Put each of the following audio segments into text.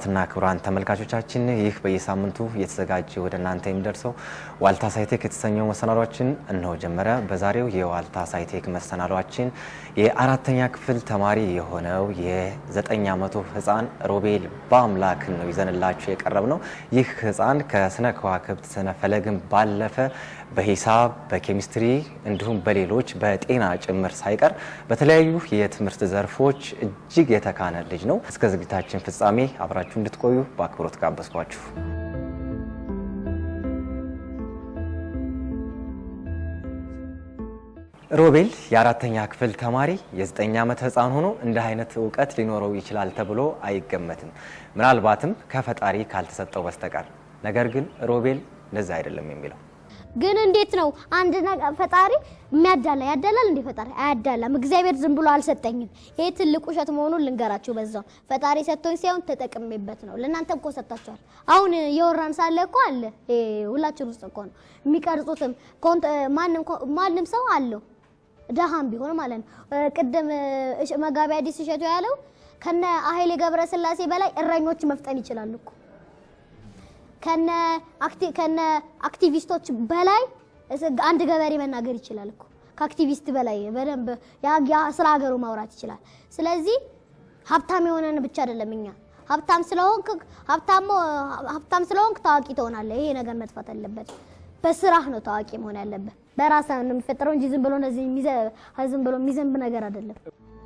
ክቡራትና ክቡራን ተመልካቾቻችን ይህ በየሳምንቱ እየተዘጋጀ ወደ እናንተ የሚደርሰው ዋልታ ሳይቴክ የተሰኘው መሰናዷችን እነሆ ጀመረ። በዛሬው የዋልታ ሳይቴክ መሰናዷችን የአራተኛ ክፍል ተማሪ የሆነው የዘጠኝ ዓመቱ ሕፃን ሮቤል በአምላክን ነው ይዘንላችሁ የቀረብ ነው። ይህ ሕፃን ከስነ ከዋክብት ስነ ፈለግን ባለፈ በሂሳብ በኬሚስትሪ እንዲሁም በሌሎች በጤና ጭምር ሳይቀር በተለያዩ የትምህርት ዘርፎች እጅግ የተካነ ልጅ ነው። እስከ ዝግጅታችን ፍጻሜ አብራችሁ እንድትቆዩ በአክብሮት ጋበዝኳችሁ። ሮቤል የአራተኛ ክፍል ተማሪ የዘጠኝ ዓመት ህፃን ሆኖ እንዲህ አይነት እውቀት ሊኖረው ይችላል ተብሎ አይገመትም፣ ምናልባትም ከፈጣሪ ካልተሰጠው በስተቀር። ነገር ግን ሮቤል እንደዛ አይደለም የሚለው ግን እንዴት ነው አንድ ነገር ፈጣሪ የሚያዳላ ያዳላል እንዴ? ፈጣሪ አያዳላም። እግዚአብሔር ዝም ብሎ አልሰጠኝም። ይሄ ትልቅ ውሸት መሆኑን ልንገራችሁ። በዛው ፈጣሪ ሰጥቶኝ ሳይሆን ተጠቅሜበት ነው። ለእናንተም እኮ ሰጥታችኋል። አሁን የወራን ሳለ እኮ አለ ሁላችን ውስጥ እኮ ነው የሚቀርጹትም ማንም ሰው አለው ደሃም ቢሆን ማለት ነው። ቅድም መጋቢ አዲስ እሸቱ ያለው ከነ ኃይሌ ገብረስላሴ በላይ እረኞች መፍጠን ይችላሉ እኮ ከነ አክቲቪስቶች በላይ አንድ ገበሬ መናገር ይችላል እኮ ከአክቲቪስት በላይ በደንብ ስለ ሀገሩ ማውራት ይችላል። ስለዚህ ሀብታም የሆነን ብቻ አይደለም እኛ ሀብታም ስለሆንክ ሀብታም ስለሆንክ ታዋቂ ትሆናለህ። ይሄ ነገር መጥፋት አለበት። በስራህ ነው ታዋቂ መሆን ያለበት። በራስህ ነው የሚፈጠረው እንጂ ዝም ብሎ እንደዚህ ዝም ብሎ የሚዘንብ ነገር አይደለም።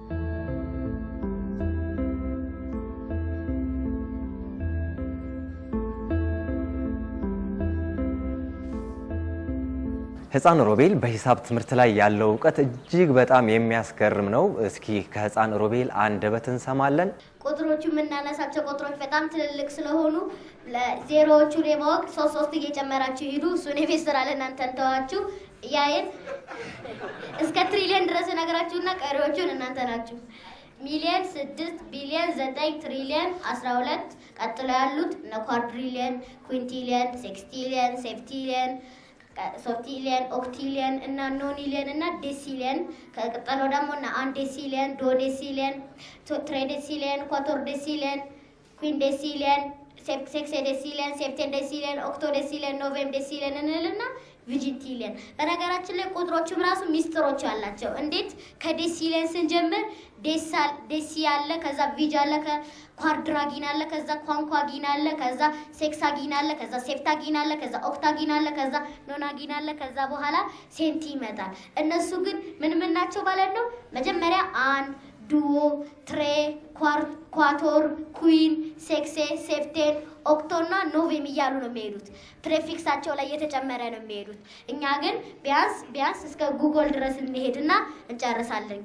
ህፃን ሮቤል በሂሳብ ትምህርት ላይ ያለው እውቀት እጅግ በጣም የሚያስገርም ነው። እስኪ ከህፃን ሮቤል አንደበት እንሰማለን። ቁጥሮቹ የምናነሳቸው ቁጥሮች በጣም ትልልቅ ስለሆኑ ዜሮዎቹን የማወቅ ሶስት ሶስት እየጨመራችሁ ሂዱ። እሱን የቤት ስራ ለእናንተ እንተዋችሁ። እያየን እስከ ትሪሊየን ድረስ ነገራችሁና ቀሪዎቹን እናንተ ናችሁ። ሚሊየን፣ ስድስት፣ ቢሊየን፣ ዘጠኝ፣ ትሪሊየን፣ አስራ ሁለት ቀጥሎ ያሉት እነ ኳድሪሊየን፣ ኩንቲሊየን፣ ሴክስቲሊየን፣ ሴፕቲሊየን ሶፕቲሊየን ኦክቲሊየን እና ኖኒሊየን እና ዴሲሊየን ከቀጠሎ ደግሞ እና አንድ ዴሲሊየን ዶ ዴሲሊየን ትሬ ዴሲሊየን ኳቶር ዴሲሊየን ኩን ዴሲሊየን ሴክሴ ዴሲሊየን ሴፕቴን ዴሲሊየን ኦክቶ ዴሲሊየን ኖቬም ዴሲሊየን እንልና ቪጂንቲሊየን በነገራችን ላይ ቁጥሮቹም ራሱ ሚስጥሮች አላቸው። እንዴት ከዴሲሊየን ስንጀምር ዴሲ አለ፣ ከዛ ቪጅ አለ፣ ኳድራጊን አለ፣ ከዛ ኳንኳጊን አለ፣ ከዛ ሴክሳጊን አለ፣ ከዛ ሴፕታጊን አለ፣ ከዛ ኦክታጊን አለ፣ ከዛ ኖናጊን አለ፣ ከዛ በኋላ ሴንቲ ይመጣል። እነሱ ግን ምን ምን ናቸው ማለት ነው? መጀመሪያ አን ዱዎ፣ ትሬ፣ ኳቶር፣ ኩዊን፣ ሴክሴ፣ ሴፕቴን ኦክቶ እና ኖቬም እያሉ ነው የሚሄዱት። ፕሬፊክሳቸው ላይ እየተጨመረ ነው የሚሄዱት። እኛ ግን ቢያንስ ቢያንስ እስከ ጉግል ድረስ እንሄድና እንጨርሳለን።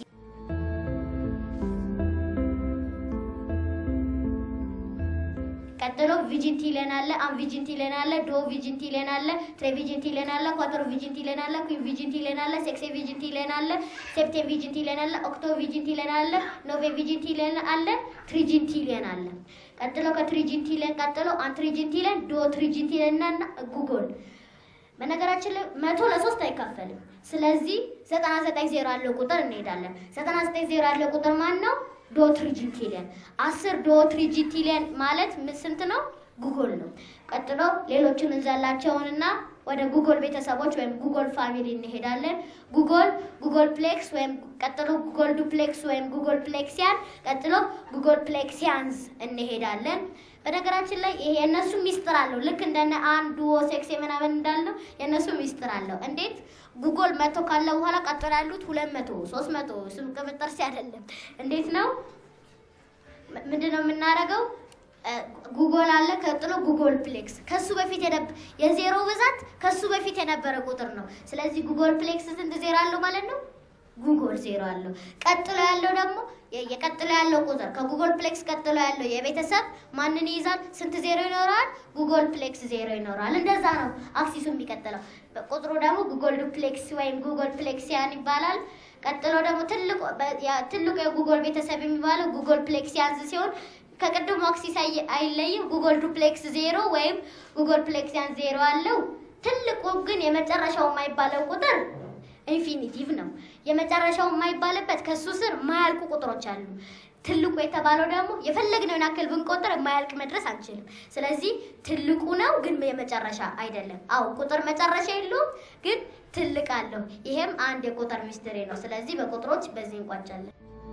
ቀጥሎ ቪጂንቲሊየን አለ፣ አን ቪጂንቲሊየን አለ፣ ዶ ቪጂንቲሊየን አለ፣ ትሬ ቪጂንቲሊየን አለ፣ ኳቶር ቪጂንቲሊየን አለ፣ ኩዊን ቪጂንቲሊየን አለ፣ ሴክሴ ቪጂንቲሊየን አለ፣ ሴፕቴን ቪጂንቲሊየን አለ፣ ኦክቶ ቪጂንቲሊየን አለ፣ ኖቬ ቪጂንቲሊየን አለ፣ ትሪጂንቲሊየን አለ። ቀጥሎ ከትሪጂንቲሊየን ቀጥሎ አንትሪጂንቲሊየን፣ ዶ ትሪጂንቲሊየን እና ጉግል። በነገራችን ላይ መቶ ለሶስት አይካፈልም። ስለዚህ ዘጠና ዘጠኝ ዜሮ ያለው ቁጥር እንሄዳለን። ዘጠና ዘጠኝ ዜሮ ያለው ቁጥር ማን ነው? ዶ ትሪጂንቲሊየን አስር ዶ ትሪጂንቲሊየን ማለት ስንት ነው? ጉግል ነው። ቀጥሎ ሌሎቹን እንዘላቸውንና ወደ ጉግል ቤተሰቦች ወይም ጉግል ፋሚሊ እንሄዳለን። ጉግል ጉግል ፕሌክስ ወይም ቀጥሎ ጉግል ዱፕሌክስ ወይም ጉግል ፕሌክሲያን ቀጥሎ ጉግል ፕሌክሲያንስ እንሄዳለን። በነገራችን ላይ ይሄ የእነሱ ሚስጥር አለው። ልክ እንደነ አንድ ዱኦ ሴክስ ምናምን እንዳለው የእነሱ ሚስጥር አለው። እንዴት ጉግል መቶ ካለ በኋላ ቀጥሎ ያሉት ሁለት መቶ ሶስት መቶ ስም ቅብጥር ሲ አይደለም። እንዴት ነው ምንድን ነው የምናደርገው? ጉግል አለ፣ ቀጥሎ ጉግል ፕሌክስ ከሱ በፊት የዜሮ ብዛት ከሱ በፊት የነበረ ቁጥር ነው። ስለዚህ ጉግል ፕሌክስ ስንት ዜሮ አለው ማለት ነው? ጉግል ዜሮ አለው። ቀጥሎ ያለው ደግሞ የቀጥሎ ያለው ቁጥር ከጉግል ፕሌክስ ቀጥሎ ያለው የቤተሰብ ማንን ይይዛል? ስንት ዜሮ ይኖረዋል? ጉግል ፕሌክስ ዜሮ ይኖረዋል። እንደዛ ነው አክሲሱ የሚቀጥለው። ቁጥሩ ደግሞ ጉግል ዱፕሌክስ ወይም ጉግል ፕሌክሲያን ይባላል። ቀጥሎ ደግሞ ትልቁ የጉግል ቤተሰብ የሚባለው ጉግል ፕሌክሲያንስ ሲሆን ከቅድሙ አክሲስ አይለይም። ጉግል ዱፕሌክስ ዜሮ ወይም ጉግል ፕሌክሲያን ዜሮ አለው። ትልቁ ግን የመጨረሻው የማይባለው ቁጥር ኢንፊኒቲቭ ነው። የመጨረሻው የማይባልበት ከሱ ስር ማያልቁ ቁጥሮች አሉ። ትልቁ የተባለው ደግሞ የፈለግነውን ያክል ብንቆጥር የማያልቅ መድረስ አንችልም። ስለዚህ ትልቁ ነው ግን የመጨረሻ አይደለም። አዎ ቁጥር መጨረሻ የለውም ግን ትልቅ አለው። ይሄም አንድ የቁጥር ሚስጥሬ ነው። ስለዚህ በቁጥሮች በዚህ እንቋጫለን።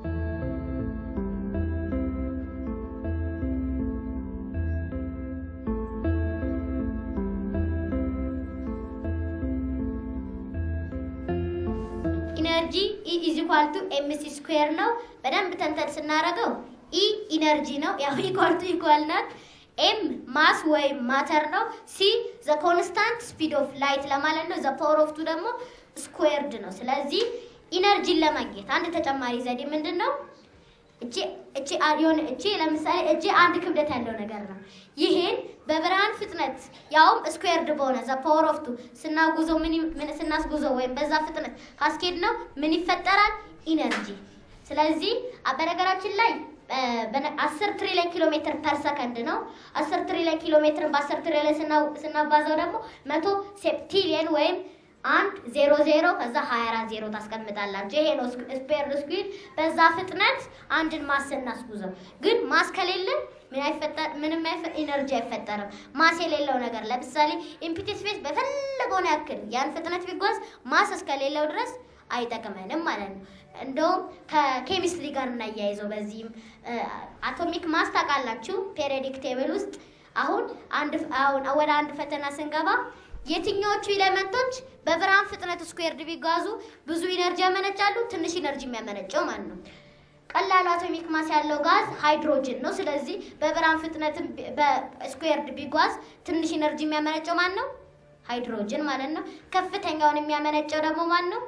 ኢነርጂ ኢ ኢዝ ኢኳል ቱ ኤምሲ ስኩዌር ነው። በደንብ ተንተን ስናደርገው ኢ ኢነርጂ ነው፣ ያው ኢኳል ቱ ኢኳል ናት። ኤም ማስ ወይም ማተር ነው። ሲ ዘ ኮንስታንት ስፒድ ኦፍ ላይት ለማለት ነው። ዘ ፓወር ኦፍ ቱ ደግሞ ስኩዌርድ ነው። ስለዚህ ኢነርጂን ለማግኘት አንድ ተጨማሪ ዘዴ ምንድን ነው? እቺ እቺ የሆነ እቺ ለምሳሌ እቺ አንድ ክብደት ያለው ነገር ነው። ይሄን በብርሃን ፍጥነት ያውም ስኩዌርድ በሆነ ዘ ፓወር ኦፍ ቱ ስናጉዘው ምን ምን ስናስጉዘው ወይም በዛ ፍጥነት ካስኬድ ነው ምን ይፈጠራል? ኢነርጂ። ስለዚህ በነገራችን ላይ አስር ትሪሊዮን ኪሎ ሜትር ፐር ሰከንድ ነው። አስር ትሪሊዮን ኪሎ ሜትርን በአስር ትሪሊዮን ስናባዛው ደግሞ መቶ ሴፕቲሊየን ወይም አንድ ዜሮ ዜሮ ከዛ ሀያ አራት ዜሮ ታስቀምጣላችሁ። ይሄ ነው ስፔር ስኩዊድ። በዛ ፍጥነት አንድን ማስ እናስጉዘው። ግን ማስ ከሌለን ምንም ኢነርጂ አይፈጠርም። ማስ የሌለው ነገር ለምሳሌ ኢምፒቲ ስፔስ በፈለገውን ያክል ያን ፍጥነት ቢጓዝ ማስ እስከሌለው ድረስ አይጠቅመንም ማለት ነው። እንደውም ከኬሚስትሪ ጋር እናያይዘው። በዚህም አቶሚክ ማስ ታውቃላችሁ፣ ፔሪዮዲክ ቴብል ውስጥ አሁን አንድ አሁን ወደ አንድ ፈተና ስንገባ የትኛዎቹ ኤሌመንቶች በብርሃን ፍጥነት ስኩዌርድ ቢጓዙ ብዙ ኢነርጂ ያመነጫሉ? ትንሽ ኢነርጂ የሚያመነጨው ማለት ነው። ቀላሉ አቶሚክ ማስ ያለው ጋዝ ሃይድሮጅን ነው። ስለዚህ በብርሃን ፍጥነትም በስኩዌርድ ቢጓዝ ትንሽ ኢነርጂ የሚያመነጨው ማን ነው? ሃይድሮጅን ማለት ነው። ከፍተኛውን የሚያመነጨው ደግሞ ማን ነው?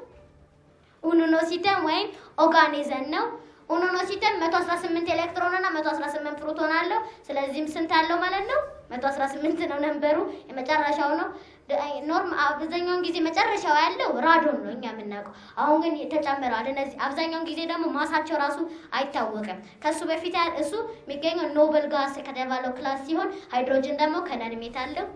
ኡኑኖሲተን ወይም ኦርጋኒዘም ነው። ኡኑኖሲተን 118 ኤሌክትሮን እና 118 ፕሮቶን አለው። ስለዚህም ስንት አለው ማለት ነው? 118 ነው ነንበሩ፣ የመጨረሻው ነው። ኖርም አብዛኛውን ጊዜ መጨረሻው ያለው ራዶን ነው እኛ የምናውቀው። አሁን ግን ተጨምረዋል እነዚህ። አብዛኛውን ጊዜ ደግሞ ማሳቸው ራሱ አይታወቅም። ከሱ በፊት እሱ የሚገኘው ኖብል ጋስ ከተባለው ክላስ ሲሆን ሃይድሮጅን ደግሞ ከነንሜት አለው።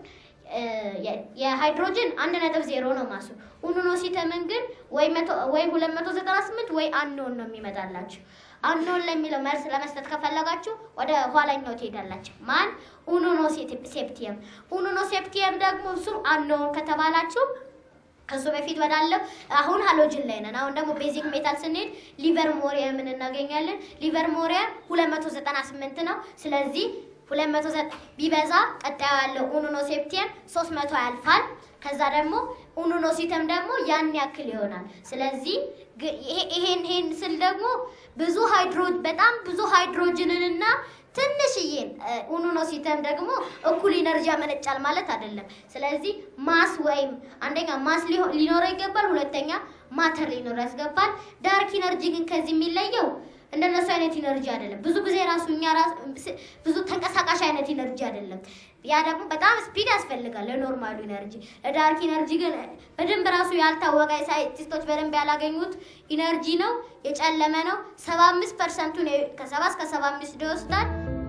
የሃይድሮጅን አንድ ነጥብ ዜሮ ነው ማሱ። ኡኑኖሲተምን ግን ወይ ሁለት መቶ ዘጠና ስምንት ወይ አንኖን ነው የሚመጣላችሁ። አንኖን ለሚለው መልስ ለመስጠት ከፈለጋችሁ ወደ ኋላኛው ትሄዳላችሁ። ማን ኡኑኖ ሴፕቲየም። ኡኑኖ ሴፕቲየም ደግሞ እሱ አንኖን ከተባላችሁ ከሱ በፊት ወዳለው አሁን ሃሎጅን ላይ ነን። አሁን ደግሞ ቤዚክ ሜታል ስንሄድ ሊቨር ሞሪየምን እናገኛለን። ሊቨር ሞሪየም 298 ነው። ስለዚህ 200 ቢበዛ ቀጣዩ ያለው ኡኑኖ ሴፕቲየም 300 ያልፋል። ከዛ ደግሞ ኡኑኖ ሲተም ደግሞ ያን ያክል ይሆናል። ስለዚህ ይሄን ይሄን ስል ደግሞ ብዙ ሃይድሮ በጣም ብዙ ሃይድሮጅንንና ትንሽዬን ኡኑኖ ሲተም ደግሞ እኩል ኢነርጂ ያመነጫል ማለት አይደለም። ስለዚህ ማስ ወይም አንደኛ ማስ ሊኖረው ይገባል፣ ሁለተኛ ማተር ሊኖረው ያስገባል። ዳርክ ኢነርጂ ግን ከዚህ የሚለየው እንደነሱ አይነት ኢነርጂ አይደለም። ብዙ ጊዜ ራሱ እኛ ብዙ ተንቀሳቃሽ አይነት ኢነርጂ አይደለም። ያ ደግሞ በጣም ስፒድ ያስፈልጋል ለኖርማሉ ኢነርጂ። ለዳርክ ኢነርጂ ግን በደንብ ራሱ ያልታወቀ ሳይንቲስቶች በደንብ ያላገኙት ኢነርጂ ነው። የጨለመ ነው። ሰባ አምስት ፐርሰንቱን ከሰባ እስከ ሰባ አምስት ይወስዳል።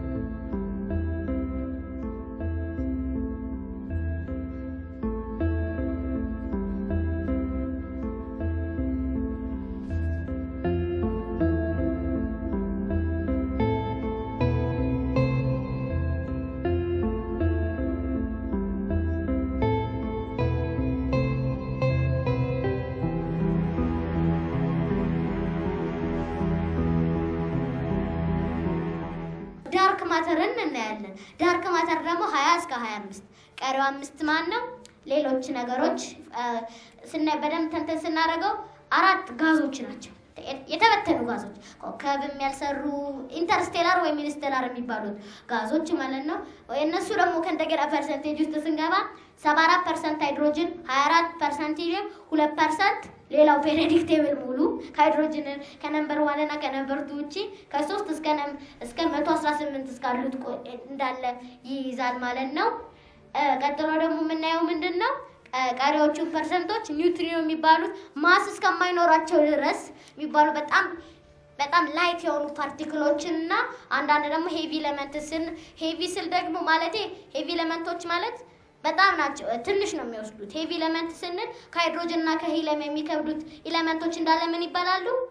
ዳርክ ማተርን እናያለን። ዳርክ ማተር ደግሞ ሀያ እስከ ሀያ አምስት ቀሪው አምስት ማን ነው? ሌሎች ነገሮች ስናይ በደንብ ተንተን ስናደርገው አራት ጋዞች ናቸው የተበተኑ ጋዞች ኮከብም ያልሰሩ ኢንተርስቴላር ወይም ኢንስተላር የሚባሉት ጋዞች ማለት ነው። እነሱ ደግሞ ከእንደገና ፐርሰንቴጅ ውስጥ ስንገባ ሰባ አራት ፐርሰንት ሃይድሮጅን፣ ሀያ አራት ፐርሰንት ሂሊየም፣ ሁለት ፐርሰንት ሌላው ፔሪዮዲክ ቴብል ሙሉ ከሃይድሮጅን ከነምበር ዋን እና ከነምበር ቱ ውጪ ከሶስት እስከ እስከ መቶ አስራ ስምንት እስካሉት እንዳለ ይይዛል ማለት ነው። ቀጥሎ ደግሞ የምናየው ምንድን ነው? ቀሪዎቹ ፐርሰንቶች ኒውትሪኖ የሚባሉት ማስ እስከማይኖራቸው ድረስ የሚባሉ በጣም በጣም ላይት የሆኑ ፓርቲክሎችን እና አንዳንድ ደግሞ ሄቪ ኤሌመንት ስን ሄቪ ስል ደግሞ ማለቴ ሄቪ ኤሌመንቶች ማለት በጣም ናቸው ትንሽ ነው የሚወስዱት። ሄቪ ኤሌመንት ስንል ከሃይድሮጅን እና ከሂሊየም የሚከብዱት ኤሌመንቶች እንዳለ ምን ይባላሉ?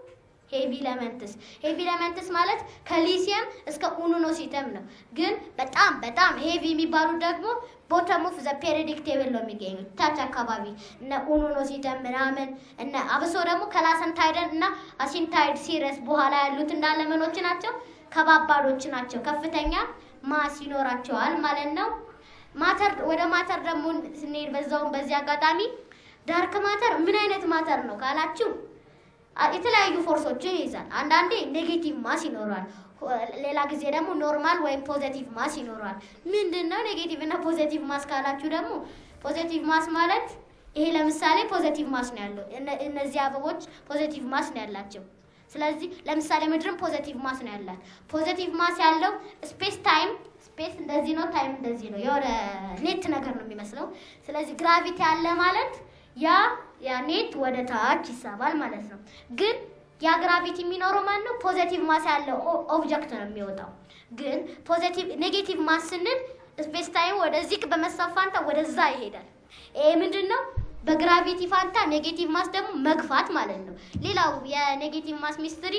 ሄቪ ኤለመንትስ ሄቪ ኤለመንትስ ማለት ከሊሲየም እስከ ኡኑኖሲተም ነው። ግን በጣም በጣም ሄቪ የሚባሉት ደግሞ ቦተም ኦፍ ዘ ፔሪዮዲክ ቴብል ነው የሚገኙት ታች አካባቢ እነ ኡኑኖሲተም ምናምን እነ አብሶ ደግሞ ከላሰንታይደን እና አሲንታይድ ሲረስ በኋላ ያሉት እንዳለ ምኖች ናቸው ከባባዶች ናቸው። ከፍተኛ ማስ ይኖራቸዋል ማለት ነው። ማተር ወደ ማተር ደግሞ ስንሄድ በዛውም በዚህ አጋጣሚ ዳርክ ማተር ምን አይነት ማተር ነው ካላችሁ የተለያዩ ፎርሶችን ይይዛል። አንዳንዴ ኔጌቲቭ ማስ ይኖረዋል። ሌላ ጊዜ ደግሞ ኖርማል ወይም ፖዘቲቭ ማስ ይኖረዋል። ምንድን ነው ኔጌቲቭ እና ፖዘቲቭ ማስ ካላችሁ ደግሞ ፖዘቲቭ ማስ ማለት ይሄ ለምሳሌ ፖዘቲቭ ማስ ነው ያለው። እነዚህ አበቦች ፖዘቲቭ ማስ ነው ያላቸው። ስለዚህ ለምሳሌ ምድርም ፖዘቲቭ ማስ ነው ያላት። ፖዘቲቭ ማስ ያለው ስፔስ ታይም ስፔስ እንደዚህ ነው፣ ታይም እንደዚህ ነው። የሆነ ኔት ነገር ነው የሚመስለው። ስለዚህ ግራቪቲ አለ ማለት ያ ያ ኔት ወደ ታች ይሳባል ማለት ነው። ግን ያ ግራቪቲ የሚኖረው ማለት ነው ፖዘቲቭ ማስ ያለው ኦብጀክት ነው የሚወጣው። ግን ፖዘቲቭ ኔጌቲቭ ማስ ስንል ስፔስ ታይም ወደዚህ በመሳብ ፋንታ ወደዛ ይሄዳል። ይሄ ምንድን ነው? በግራቪቲ ፋንታ ኔጌቲቭ ማስ ደግሞ መግፋት ማለት ነው። ሌላው የኔጌቲቭ ማስ ሚስትሪ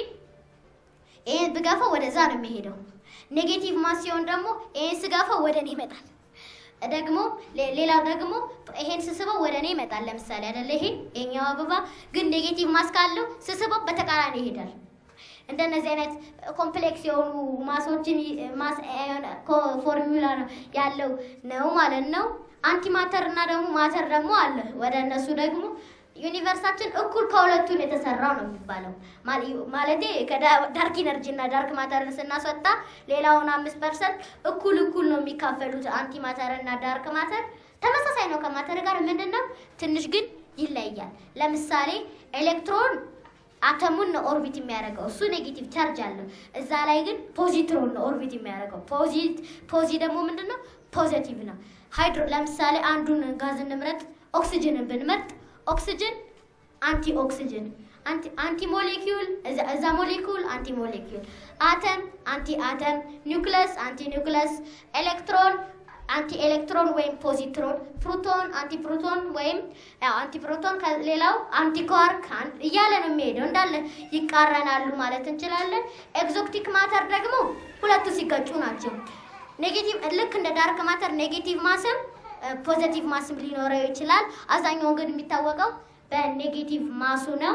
ይሄን ብገፋው ወደዛ ነው የሚሄደው። ኔጌቲቭ ማስ ሲሆን ደግሞ ይሄን ስገፋው ወደ እኔ ይመጣል። ደግሞ ሌላው ደግሞ ይሄን ስስበው ወደ እኔ ይመጣል። ለምሳሌ አይደለ ይሄ የኛው አበባ ግን ኔጌቲቭ ማስ ካለው ስስበው በተቃራኒ ይሄዳል። እንደነዚህ አይነት ኮምፕሌክስ የሆኑ ማሶችን ማስ ፎርሙላ ነው ያለው ነው ማለት ነው። አንቲ ማተር እና ደግሞ ማተር ደግሞ አለ። ወደ እነሱ ደግሞ ዩኒቨርሳችን እኩል ከሁለቱን የተሰራው ነው የሚባለው። ማለቴ ከዳርክ ኢነርጂ እና ዳርክ ማተርን ስናስወጣ ሌላውን አምስት ፐርሰንት እኩል እኩል ነው የሚካፈሉት። አንቲ ማተር እና ዳርክ ማተር ተመሳሳይ ነው ከማተር ጋር ምንድን ነው ትንሽ ግን ይለያል። ለምሳሌ ኤሌክትሮን አተሙን ነው ኦርቢት የሚያደርገው እሱ ኔጌቲቭ ቻርጅ አለው። እዛ ላይ ግን ፖዚትሮን ነው ኦርቢት የሚያደርገው። ፖዚት ፖዚ ደግሞ ምንድን ነው ፖዘቲቭ ነው። ሃይድሮ ለምሳሌ አንዱን ጋዝ እንምረጥ፣ ኦክሲጅንን ብንመርጥ ኦክሲጅን አንቲ ኦክሲጅን አንቲ ሞሌኪዩል እዛ ሞሌኪዩል አንቲ ሞሌኪዩል አተም አንቲ አተም ኒውክለስ አንቲ ኒውክለስ ኤሌክትሮን አንቲ ኤሌክትሮን ወይም ፖዚትሮን ፕሮቶን አንቲ ፕሮቶን ወይም አንቲ ፕሮቶን ሌላው አንቲ ኳርክ እያለ ነው የሚሄደው። እንዳለ ይቃረናሉ ማለት እንችላለን። ኤግዞቲክ ማተር ደግሞ ሁለቱ ሲገጩ ናቸው። ኔጌቲቭ ልክ እንደ ዳርክ ማተር ኔጌቲቭ ማስም ፖዘቲቭ ማስም ሊኖረው ይችላል። አብዛኛውን ግን የሚታወቀው በኔጌቲቭ ማሱ ነው።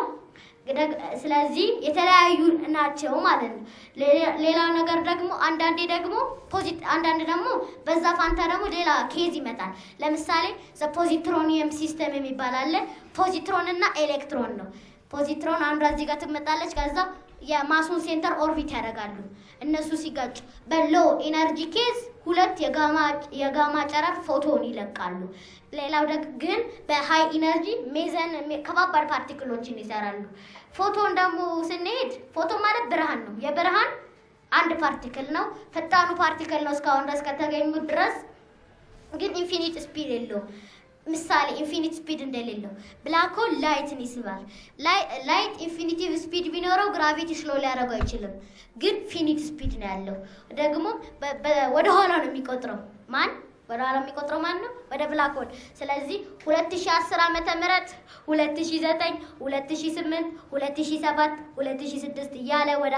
ስለዚህ የተለያዩ ናቸው ማለት ነው። ሌላው ነገር ደግሞ አንዳንዴ ደግሞ አንዳንድ ደግሞ በዛ ፋንታ ደግሞ ሌላ ኬዝ ይመጣል። ለምሳሌ ፖዚትሮኒየም ሲስተም የሚባል አለ። ፖዚትሮን እና ኤሌክትሮን ነው። ፖዚትሮን አንዷ እዚህ ጋር ትመጣለች። ከዛ የማሱን ሴንተር ኦርቢት ያደርጋሉ። እነሱ ሲጋጩ በሎ ኢነርጂ ኬዝ ሁለት የጋማ ጨረር ፎቶን ይለቃሉ። ሌላው ግን በሃይ ኢነርጂ ሜዘን ከባባድ ፓርቲክሎችን ይሰራሉ። ፎቶን ደግሞ ስንሄድ ፎቶ ማለት ብርሃን ነው። የብርሃን አንድ ፓርቲክል ነው። ፈጣኑ ፓርቲክል ነው እስካሁን ድረስ ከተገኙት ድረስ ግን ኢንፊኒት ስፒድ የለውም። ምሳሌ ኢንፊኒት ስፒድ እንደሌለው ብላክ ሆል ላይትን ይስባል። ላይት ኢንፊኒቲቭ ስፒድ ቢኖረው ግራቪቲ ስሎ ሊያደርገው አይችልም። ግን ፊኒት ስፒድ ነው ያለው። ደግሞ ወደ ኋላ ነው የሚቆጥረው። ማን ወደ ኋላ የሚቆጥረው ማን ነው? ወደ ብላክ ሆል። ስለዚህ 2010 ዓመተ ምህረት 2009 2008 2007 2006 እያለ ወደ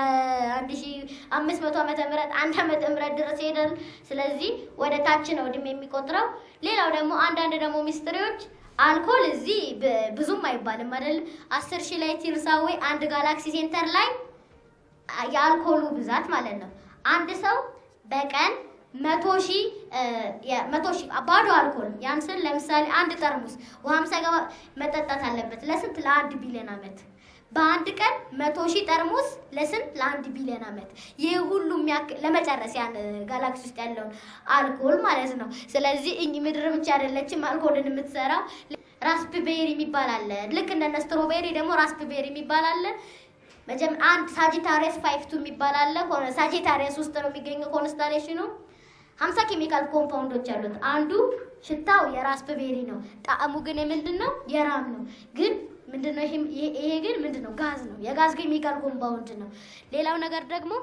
1500 ዓመተ ምህረት አንድ ዓመተ ምህረት ድረስ ይሄዳል። ስለዚህ ወደ ታች ነው እድሜ የሚቆጥረው። ሌላው ደግሞ አንዳንድ ደግሞ ሚስትሪዎች አልኮል እዚህ ብዙም አይባልም አይደል? አስር ሺህ ላይ ቲርሳዌ አንድ ጋላክሲ ሴንተር ላይ የአልኮሉ ብዛት ማለት ነው። አንድ ሰው በቀን መቶ ሺህ መቶ ሺህ ባዶ አልኮል ያን ስል ለምሳሌ አንድ ጠርሙስ ውሃም ሳይገባ መጠጣት አለበት። ለስንት? ለአንድ ቢሊዮን ዓመት። በአንድ ቀን መቶ ሺህ ጠርሙስ ለስንት? ለአንድ ቢሊዮን ዓመት። ይህ ሁሉ ለመጨረስ ያን ጋላክሲ ውስጥ ያለውን አልኮል ማለት ነው። ስለዚህ እኝ ምድር ብቻ አይደለችም አልኮልን የምትሰራው። ራስፕቤሪ የሚባል አለ። ልክ እንደነ ስትሮቤሪ ደግሞ ራስፕቤሪ የሚባል አለ። አንድ ሳጂታሪየስ ፋይፍቱ የሚባል አለ። ሳጂታሪየስ ውስጥ ነው የሚገኘው ኮንስታሌሽኑ። ሀምሳ ኬሚካል ኮምፓውንዶች አሉት። አንዱ ሽታው የራስፕቤሪ ነው። ጣዕሙ ግን የምንድን ነው? የራም ነው። ግን ምንድነው? ይሄ ግን ምንድን ነው? ጋዝ ነው። የጋዝ ኬሚካል ኮምፓውንድ ነው። ሌላው ነገር ደግሞ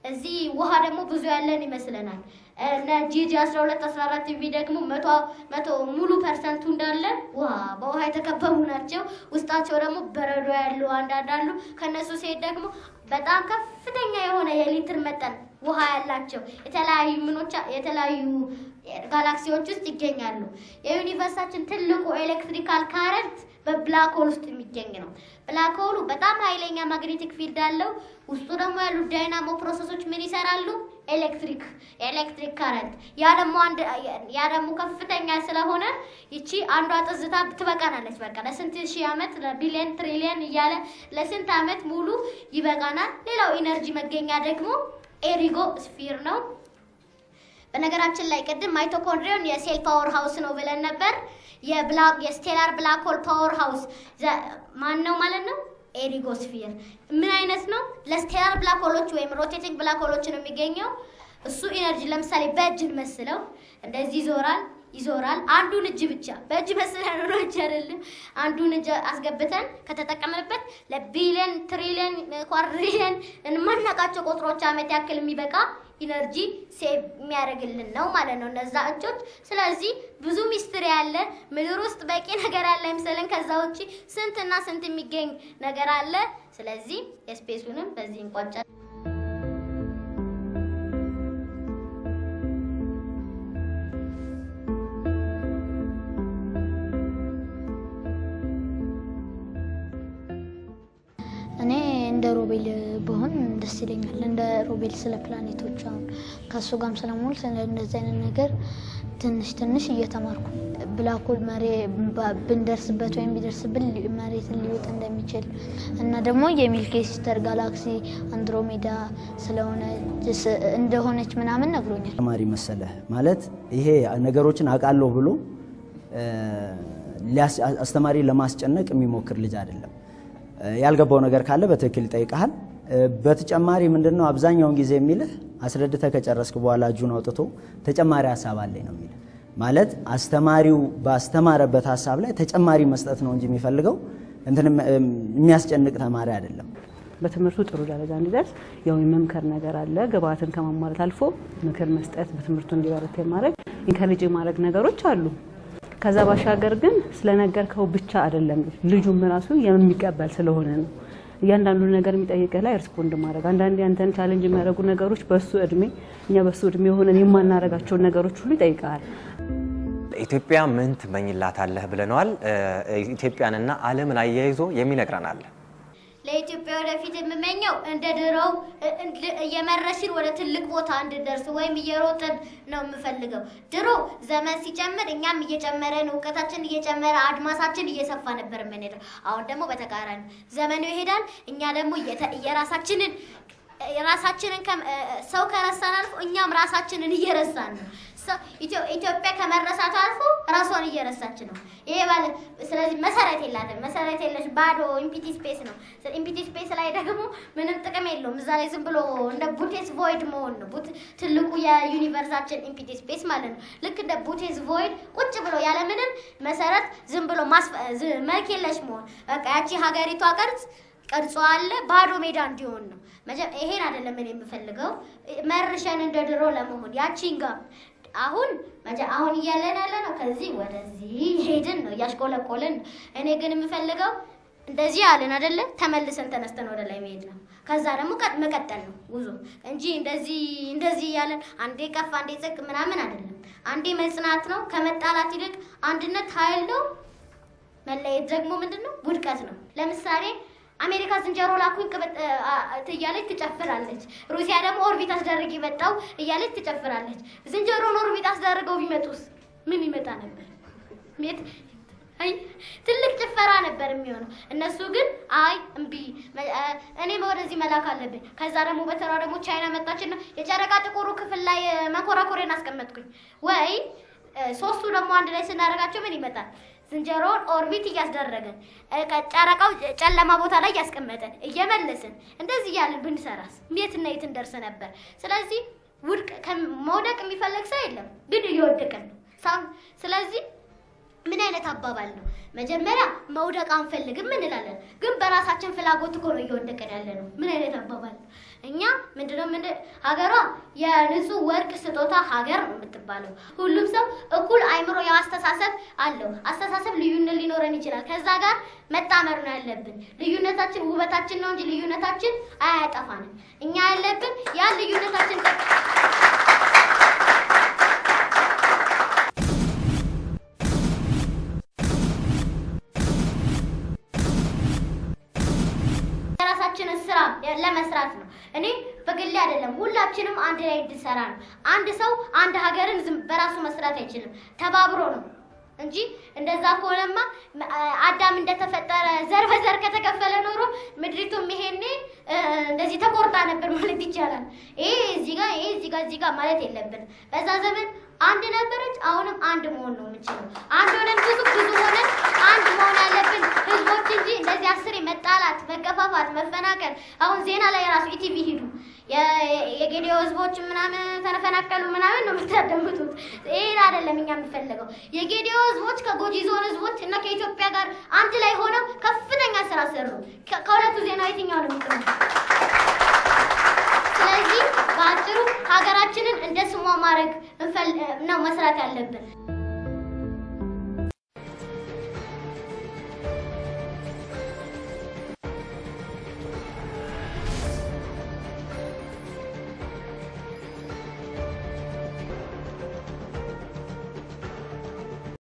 እዚህ ውሃ ደግሞ ብዙ ያለን ይመስለናል። እነ ጂጂ 12 14 ቲቪ ደግሞ መቶ መቶ ሙሉ ፐርሰንቱ እንዳለ ውሃ በውሃ የተከበቡ ናቸው። ውስጣቸው ደግሞ በረዶ ያሉ አንዳንድ አሉ። ከነሱ ሲሄድ ደግሞ በጣም ከፍተኛ የሆነ የሊትር መጠን ውሃ ያላቸው የተለያዩ ምኖች የተለያዩ ጋላክሲዎች ውስጥ ይገኛሉ። የዩኒቨርሳችን ትልቁ ኤሌክትሪካል ካረንት በብላክ ሆል ውስጥ የሚገኝ ነው። ብላክ ሆሉ በጣም ኃይለኛ ማግኔቲክ ፊልድ አለው። ውስጡ ደግሞ ያሉ ዳይናሞ ፕሮሰሶች ምን ይሰራሉ? ኤሌክትሪክ ኤሌክትሪክ ካረንት። ያ ደግሞ አንድ ያ ደግሞ ከፍተኛ ስለሆነ ይቺ አንዷ ጥዝታ ትበቃናለች። በቃ ለስንት ሺህ ዓመት ለቢሊየን ትሪሊየን እያለ ለስንት ዓመት ሙሉ ይበቃናል። ሌላው ኢነርጂ መገኛ ደግሞ ኤሪጎ ስፊር ነው። በነገራችን ላይ ቅድም ማይቶኮንድሪዮን የሴል ፓወር ሃውስ ነው ብለን ነበር። የብላክ የስቴላር ብላክ ሆል ፓወር ሃውስ ማን ነው ማለት ነው? ኤሪጎስፊር ምን አይነት ነው? ለስቴላር ብላክ ሆሎች ወይም ሮቴቲንግ ብላክ ሆሎች ነው የሚገኘው። እሱ ኢነርጂ ለምሳሌ በእጅን መስለው እንደዚህ ይዞራል ይዞራል። አንዱን እጅ ብቻ በእጅ መስለን ነው እጅ አይደለም። አንዱን እጅ አስገብተን ከተጠቀምንበት ለቢሊየን ትሪሊየን ኳድሪሊየን የማናውቃቸው ቁጥሮች ዓመት ያክል የሚበቃ ኢነርጂ ሴቭ የሚያደርግልን ነው ማለት ነው እነዛ እጆች። ስለዚህ ብዙ ሚስትሪ ያለ ምድር ውስጥ በቂ ነገር ያለ አይመስለን። ከዛ ውጪ ስንትና ስንት የሚገኝ ነገር አለ። ስለዚህ የስፔሱንም በዚህ እንቋጫለን። እኔ እንደ ሮቤል ብሆን ደስ ይለኛል። እንደ ሮቤል ስለ ፕላኔቶች አሁን ከእሱ ጋርም ስለሙል ስለ እንደዚህ አይነት ነገር ትንሽ ትንሽ እየተማርኩ ብላክሆል መሬ ብንደርስበት ወይም ቢደርስብን መሬትን ሊውጥ እንደሚችል እና ደግሞ የሚልኪ ሲስተር ጋላክሲ አንድሮሜዳ ስለሆነ እንደሆነች ምናምን ነግሮኛል። ተማሪ መሰለ ማለት ይሄ ነገሮችን አውቃለሁ ብሎ አስተማሪ ለማስጨነቅ የሚሞክር ልጅ አይደለም። ያልገባው ነገር ካለ በትክክል ይጠይቀሃል። በተጨማሪ ምንድነው አብዛኛውን ጊዜ የሚልህ አስረድተ ከጨረስክ በኋላ እጁን አውጥቶ ተጨማሪ ሀሳብ አለኝ ነው የሚልህ። ማለት አስተማሪው ባስተማረበት ሀሳብ ላይ ተጨማሪ መስጠት ነው እንጂ የሚፈልገው እንትን የሚያስጨንቅ ተማሪ አይደለም። በትምህርቱ ጥሩ ደረጃ እንዲደርስ ያው የመምከር ነገር አለ። ግብአትን ከማሟላት አልፎ ምክር መስጠት፣ በትምህርቱ እንዲበረት የማድረግ ኢንከሬጅ የማድረግ ነገሮች አሉ። ከዛ ባሻገር ግን ስለነገርከው ብቻ አይደለም ልጁም ራሱ የሚቀበል ስለሆነ ነው እያንዳንዱ ነገር የሚጠይቅህ ላይ ሪስፖንድ ማድረግ አንዳንዴ አንተን ቻሌንጅ የሚያደርጉ ነገሮች በሱ እድሜ እኛ በሱ እድሜ የሆነን የማናረጋቸውን ነገሮች ሁሉ ይጠይቀሃል። ኢትዮጵያ ምን ትመኝላታለህ ብለነዋል። ኢትዮጵያንና ዓለምን አያይዞ የሚነግረን አለ። ለኢትዮጵያ ወደፊት የምመኘው እንደ ድሮው እየመረሽን ወደ ትልቅ ቦታ እንድንደርስ ወይም እየሮጥን ነው የምፈልገው። ድሮ ዘመን ሲጨምር እኛም እየጨመረን እውቀታችን እየጨመረ አድማሳችን እየሰፋ ነበር የምንሄደው። አሁን ደግሞ በተቃራኒ ዘመኑ ይሄዳል፣ እኛ ደግሞ የራሳችንን ራሳችንን ሰው ከረሳን አልፎ እኛም ራሳችንን እየረሳን ነው። ኢትዮጵያ ከመረሳቱ አልፎ ራሷን እየረሳች ነው። ይሄ ባለ ስለዚህ መሰረት የላትም። መሰረት የለሽ ባዶ ኢምፒቲ ስፔስ ነው። ኢምፒቲ ስፔስ ላይ ደግሞ ምንም ጥቅም የለውም። እዛ ላይ ዝም ብሎ እንደ ቡቴስ ቮይድ መሆን ነው። ትልቁ የዩኒቨርሳችን ኢምፒቲ ስፔስ ማለት ነው። ልክ እንደ ቡቴስ ቮይድ ቁጭ ብሎ ያለምንም መሰረት ዝም ብሎ መልክ የለሽ መሆን በቃ ያቺ ሀገሪቷ ቅርጽ ቀርጾ አለ ባዶ ሜዳ እንዲሆን ነው። ይሄን አይደለም እኔ የምፈልገው መርሸን እንደ ድሮ ለመሆን ያቺን ጋር አሁን አሁን እያለን ያለ ነው። ከዚህ ወደዚህ ሄድን ነው እያሽቆለቆልን። እኔ ግን የምፈልገው እንደዚህ ያለን አይደለ ተመልሰን ተነስተን ወደ ላይ መሄድ ነው። ከዛ ደግሞ መቀጠል ነው ጉዞ እንጂ እንደዚህ እንደዚህ እያለን አንዴ ከፍ አንዴ ዝቅ ምናምን አይደለም። አንዴ መጽናት ነው። ከመጣላት ይልቅ አንድነት ኃይል ነው። መለየት ደግሞ ምንድን ነው? ውድቀት ነው። ለምሳሌ አሜሪካ ዝንጀሮ ላኩኝ እያለች ትጨፍራለች። ሩሲያ ደግሞ ኦርቢት አስደርግ የመጣው እያለች ትጨፍራለች። ዝንጀሮን ኦርቢት አስደርገው ቢመጡስ ምን ይመጣ ነበር? አይ ትልቅ ጭፈራ ነበር የሚሆነው። እነሱ ግን አይ እምቢ፣ እኔም ወደዚህ መላክ አለብኝ። ከዛ ደግሞ በተራ ደግሞ ቻይና መጣችና የጨረቃ ጥቁሩ ክፍል ላይ መንኮራኩሬን አስቀመጥኩኝ። ወይ ሶስቱ ደግሞ አንድ ላይ ስናደርጋቸው ምን ይመጣል? ዝንጀሮውን ኦርቢት እያስደረገን ጨረቃው ጨለማ ቦታ ላይ እያስቀመጠን እየመለስን እንደዚህ እያልን ብንሰራስ የትና የት እንደርስ ነበር። ስለዚህ ውድቅ መውደቅ የሚፈልግ ሰው የለም፣ ግን እየወደቅን ነው። ስለዚህ ምን አይነት አባባል ነው። መጀመሪያ መውደቅ አንፈልግም እንላለን፣ ግን በራሳችን ፍላጎት እኮ ነው እየወደቀን ያለ ነው። ምን አይነት አባባል ነው? እኛ ምንድነው ምን ሀገሯ የንጹህ ወርቅ ስጦታ ሀገር ነው የምትባለው። ሁሉም ሰው እኩል አይምሮ የአስተሳሰብ አለው። አስተሳሰብ ልዩነት ሊኖረን ይችላል። ከዛ ጋር መጣመር ነው ያለብን። ልዩነታችን ውበታችን ነው እንጂ ልዩነታችን አያጠፋንም። እኛ ያለብን ያን ልዩነታችን የራሳችንን ስራ ለመስራት ነው። እኔ በግሌ አይደለም፣ ሁላችንም አንድ ላይ እንድሰራ ነው። አንድ ሰው አንድ ሀገርን ዝም በራሱ መስራት አይችልም፣ ተባብሮ ነው እንጂ እንደዛ ከሆነማ አዳም እንደተፈጠረ ዘር በዘር ከተከፈለ ኖሮ ምድሪቱም ይሄኔ እንደዚህ ተቆርጣ ነበር ማለት ይቻላል። ይሄ እዚህ ጋር ይሄ እዚህ ጋር እዚህ ጋር ማለት የለብንም። በዛ ዘመን አንድ ነበረች፣ አሁንም አንድ መሆን ነው የምንችለው። አንድ ሆነን ብዙ ብዙ ሆነን አንድ መሆን ያለብን ህዝቦች እንጂ እንደዚህ አስሬ መጣላት፣ መገፋፋት፣ መፈናቀል አሁን ዜና ላይ ራሱ ኢቲቪ ሂዱ የጌዲዮ ህዝቦች ምናምን ተፈናቀሉ ምናምን ነው የምታደምጡት። ይሄን አይደለም እኛ የምንፈልገው። የጌዲዮ ህዝቦች ከጎጂ ዞን ህዝቦች እና ከኢትዮጵያ ጋር አንድ ላይ ሆነው ከፍተኛ ስራ ሰሩ። ከሁለቱ ዜና የትኛው ነው የሚጥሩ? ስለዚህ በአጭሩ ሀገራችንን እንደ ስሟ ማድረግ ነው መስራት ያለብን።